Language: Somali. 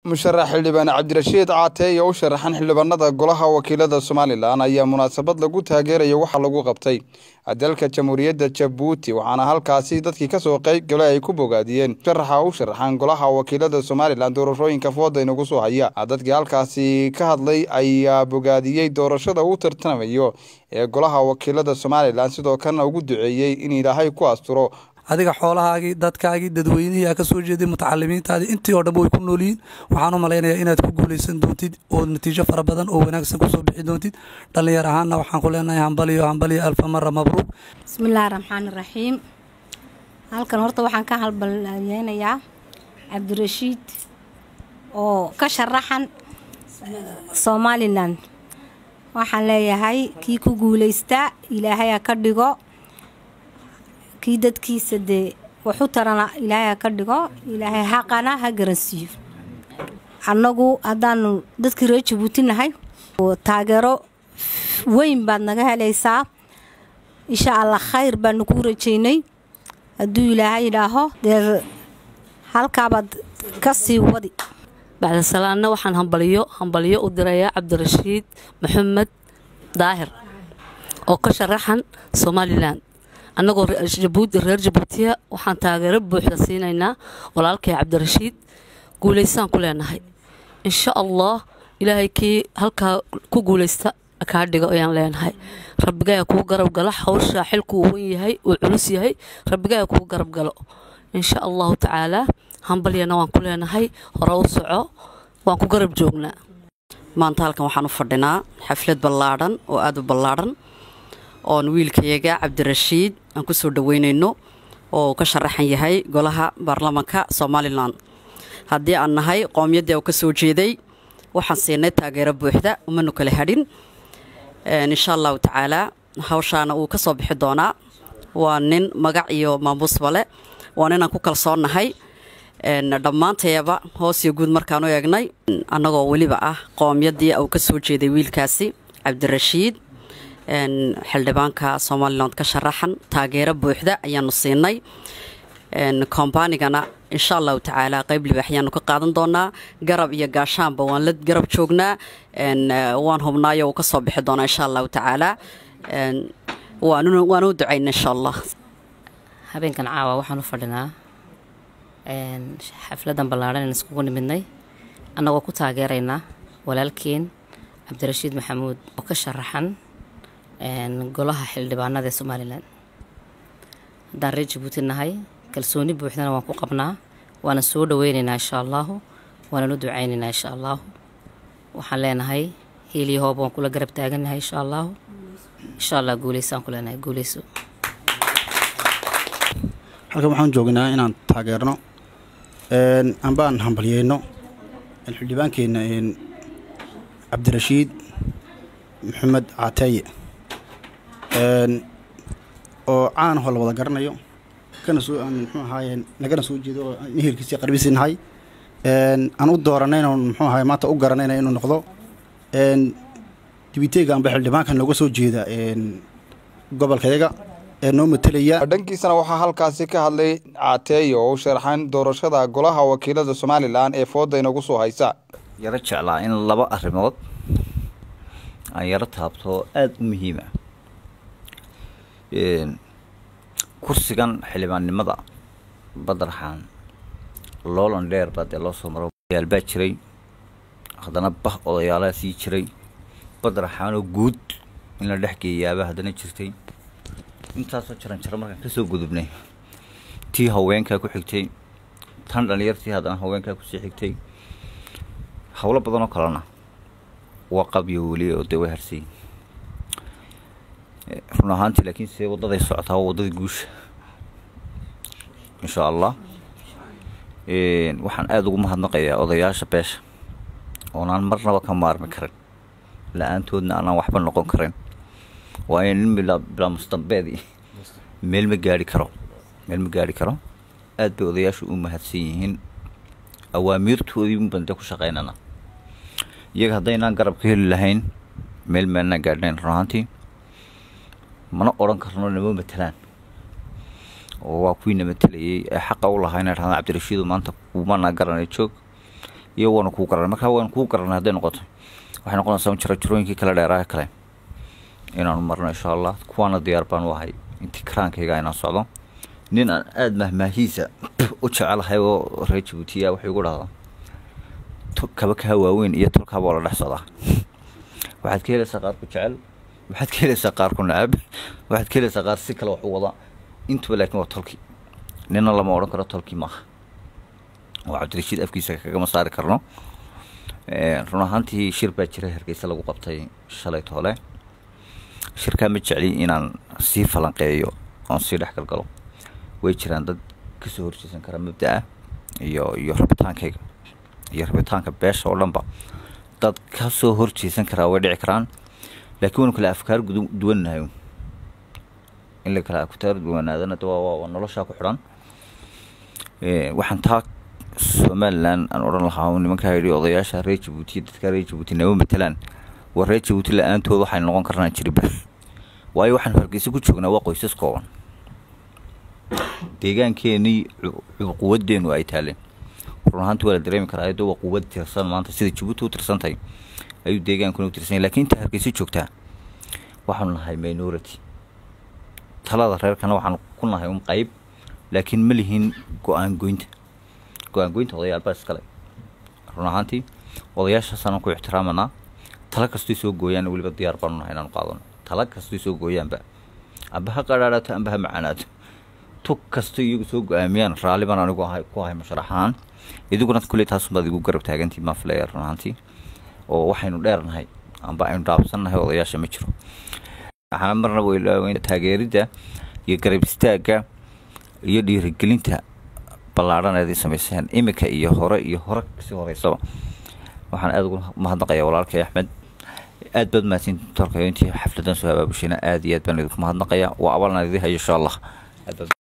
musharax xildhibaan cabdirashiid caateeye u sharaxan xildhibaanada golaha wakiilada somalilan ayaa munaasabad lagu taageeraya waxaa lagu qabtay dalka jamhuuriyadda jabuuti waxaana halkaasi dadkii kasoo qeyb galay ay ku bogaadiyeen musharaxa u sharaxan golaha wakiilada somalilan doorashooyinka fooda inagu soo haya dadkii halkaasi ka hadlay ayaa bogaadiyey doorashada uu tartamayo ee golaha wakiilada somalilan sidoo kalena ugu duceeyey in ilaahay ku asturo adiga xoolahaagii dadkaagii dadweynihii aa ka soo jeeday mutacalimiintaadii intii oo dhanba way ku noolyihiin waxaan u malaynayaa inaad ku guulaysan doontid oo natiijo fara badan oo wanaagsan kusoo bixi doontid dhallinyar ahaanna waxaan ku leenahay hambaliyo hambaliyo alfa mara mabruuq bismillaahi raxmaani raxiim halkan horta waxaan ka halbalyeynayaa cabdirashiid oo ka sharaxan somalilan waxaan leeyahay kii ku guulaystaa ilaahay ha ka dhigo kii dadkiisa dee waxu tarana ilaahay ha ka dhigo ilaahay xaqana ha garansiiyo annagu haddaanu dadkii reer jabuuti nahay taageero weyn baad naga helaysaa insha allah khayr baanu kuu rajaynay hadduu ilaahay idhaaho dee halkaabaad ka sii wadi bacdasalaanna waxaan hambaliyo hambaliyo u dirayaa cabdirashiid maxamed daahir oo ka sharaxan somalilan annagoo reer jabuutiya waxaan taageero buuxda siinaynaa walaalkay cabdirashiid guulaystaan ku leenahay insha allah ilaahay kii halkaa ku guulaysta kaa dhigo ayaan leenahay rabbigaa kuu garab galo hawshaa xilku uu wan yahay uu culus yahay rabbigaa kuu garab galo insha allahu tacaalaa hambalyana waan ku leenahay hore u soco waan ku garab joognaa maanta halkan waxaan u fadhinaa xaflad ballaadhan oo aada u ballaadhan oon wiilkayaga cabdirashiid aan ku soo dhoweynayno oo ka sharaxan yahay golaha baarlamanka somalilan haddii aan nahay qoomyaddii u ka soo jeeday waxaan siinay taageero buuxda umanu kala hadhin insha allahu tacaalaa hawshaana uu ka soo bixi doonaa waa nin magac iyo maamuusba leh waa ninaan ku kalsoonnahay dhammaantayaba hoos iyo guud markaan u eegnay annagoo weliba ah qoomyaddii uu ka soo jeeday wiilkaasi cabdirashiid xildhibaanka somalilan ka sharaxan taageero buuxda ayaanu siinay kombaanigana insha allahu tacaala qayb libaax ayaanu ka qaadan doonaa garab iyo gaashaanba waan la garab joognaa waan hubnaayo uu ka soo bixi doonaa insha allahu tacaala waanu u ducayna insha allah habeenkan caawa waxaan u fadhinaa xafladan ballaadhan aan iskugu nimidnay annagoo ku taageeraynaa walaalkeen cabdirashiid maxamuud oo ka sharaxan golaha xildhibaanada ee somalilan haddaan reer jabuuti nahay kalsooni buuxdana waan ku qabnaa waana soo dhaweynaynaa insha allaahu waananu ducaynaynaa insha allaahu waxaan leenahay hiiliyo hooba waan kula garab taaganahay insha allaahu insha allah guuleysaan ku leenahay guuleyso halkan waxaan joognaa inaan taageerno ambaan hambalyeyno xildhibaankeenna cabdirashiid maxamed caateeye oo caanahoo la wada garanayo kana soo aan muxuu ahaaye nagana soo jeedo oo ehelkiisii qarbiisii nahay aan u dooranayno muxuu ahaye maanta u garanayna inuu noqdo dibiteega amba xildhibaanka nooga soo jeeda gobolkayaga ee noo matelaya dhankiisana waxaa halkaasi ka hadlay caateeye oo u sharaxan doorashada golaha wakiilada somalilan ee fooda inagu soo haysa yaro jeclaa in laba arrimood aan yaro taabto aada u muhiima kursigan xildhibaannimada badarxaan loolan dheer baa dee loo soo maro odayaal baa jiray haddana bah odayaalaa sii jiray badarxaanoo guud in la dhex geeyaaba haddana jirtay intaasoo jaran jaro markaan ka soo gudubnay tii haweenkaa ku xigtay tan dhallinyartii haddana haweenkaa kusii xigtay howlo badan oo kalena waa qabyo weli oo dee way harsay run ahaantii laakiin see waddaday socotaa waa waddadii guusha insha allah waxaan aada ugu mahadnaqayaa odayaasha beesha oonaan marnaba ka maarmi karin la-aantoodna aanaan waxba noqon karin waa in nin bilaa mustambeedi meel ma gaari karo meel ma gaari karo aad bay odayaashu u mahadsan yihiin awaamiirtoodii bande ku shaqaynana iyaga haddaynaan garab ka heli lahayn meel meelnaan gaadhnayn run ahaantii mana odhan karno nama matelaan oo waa kuwiina matelayay ee xaqa u lahaa inay dhahdaan cabdirashiidu maanta kumana garanay joog iyo waanu kuu garanay markaa waanu kuu garanay hadday noqoto waxay noqonaysaa un jira jirooyinkii kale dheeraha kale inaanu marno insha allah kuwaana diyaar baan u ahay intii karaankayga inaan socdo nin aan aada mahmaahiisa u jecelahay oo reer jabuutiya wuxuu igu dhahdaa kaba kaa waaweyn iyo tolkaaba oo la dhex socdaa waxaad ka helaysaa qaar ku jecel waxaad ka helaysaa qaar ku nacab waxaad ka helaysaa qaar si kale wax u wada intuba laakiin waa tolki nina lama odhan karo tolki maaha oo cabdirashiid afkiisa kagama saari karno run ahaantii shir baa jira hargeysa lagu qabtay shalay toole shirkaa ma jecli inaan sii falanqeeyo oon sii dhex galgalo way jiraan dad kasoo horjeesan kara mabda-a iyo iyo rabitaankayga iyo rabitaanka beesha oo dhanba dad kasoo horjeesan karaa way dhici karaan laakiin waynu kale afkaar duwannahay in la kale afkaar duwanaadana waa noloshaa ku xidhan waxaan taa somalilan aan odhan lahaa nimankaa yidhi odayaasha reer jabuuti dadka reer jabuuti nama matelaan waa reer jabuuti la-aantood waxay noqon karnaa jiriba waayo waxaan hargeysa ku joognaa waa qoysas kooban deegaankeenii quwadeenu ay taaleen run ahaanti waa la dareemi karaa ayadoo waa quwad tirsan maanta sida jabuuti u tirsantahay ayuu deegaankuna u tirsan lakin inta hargeysa joogtaa waxaanu nahay minority talada reerkana waxaanu ku nahay un qayb laakiin ma lihin go-aan goynta go-aan goynta odayaal baa iskale run ahaantii odayaashaasaan ku ixtiraamanaa tala kastoy soo gooyaan weliba diyaar baanu nahay inaanu qaadano tala kastoy soo gooyaanba amba ha qadhaadhaato amba ha macaanaato tug kasto iyagu soo go-aamiyaan raalli baan anigu ahay ku ahay masharax ahaan idiguna kulley taasunbaad igu garab taagantii maa filaya run ahaantii oo waxaynu dheernahay amba aynu dhaabsannahay odayaasha ma jiro waxaana marna waylaaweyn taageeridda iyo garab istaagga iyo dhiirigelinta ballaadhan eed samayseen iminka iyo hore iyo hore kasii horeysaba waxaan aada ugu mahadnaqayaa walaalkay axmed aad baad mahadsin tolkayo intii xafladan soo habaabushayna aad iyo aad baan idinku mahadnaqayaa waa abaalna idin hayo insha allah